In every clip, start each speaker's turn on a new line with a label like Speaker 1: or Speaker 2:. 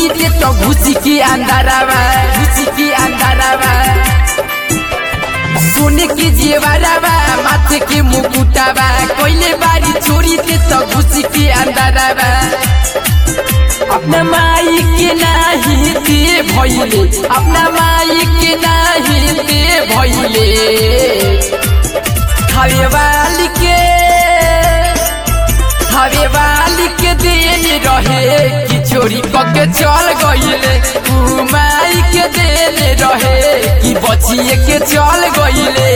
Speaker 1: छोड़ी के तो घुसी के अंदरवा घुसी के अंदरवा सोने के जेवरवा माथे के मुकुटवा कोइले बारी छोड़ी के तो घुसी के अंदरवा अपना माई के नाही दे भइले अपना माई के नाही दे भइले हवे वाली के हवे वाली के देन रहे कि चोरी कके चल गइले ऊ माई के देन रहे कि बचिए के चल गइले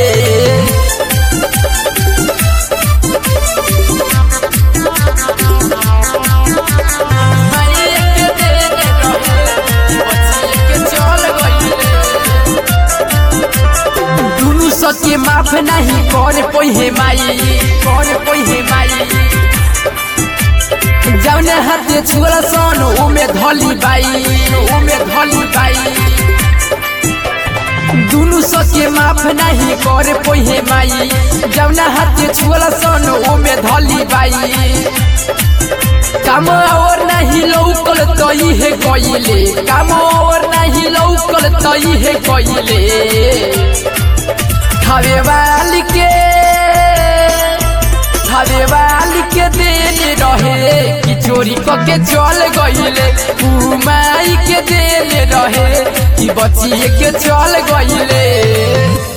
Speaker 1: माई के देन रहे कि बचिए के चल गइले दुनु सके माफ नहीं कर पोहे माई कर पोहे माई जौने हाथे छुअल सन ओमे धली बाई ओमे धली बाई दुनु सके माफ नहीं कर पोहे माई जौने हाथे छुअल सन ओमे धली बाई काम और नहीं लौकल तई है गइले काम और नहीं लौकल तई है गइले हवे वाली के हवे वाली के देन रहे कि चोरी कके चल गइले ऊ माई के देन रहे कि बचिए के चल गइले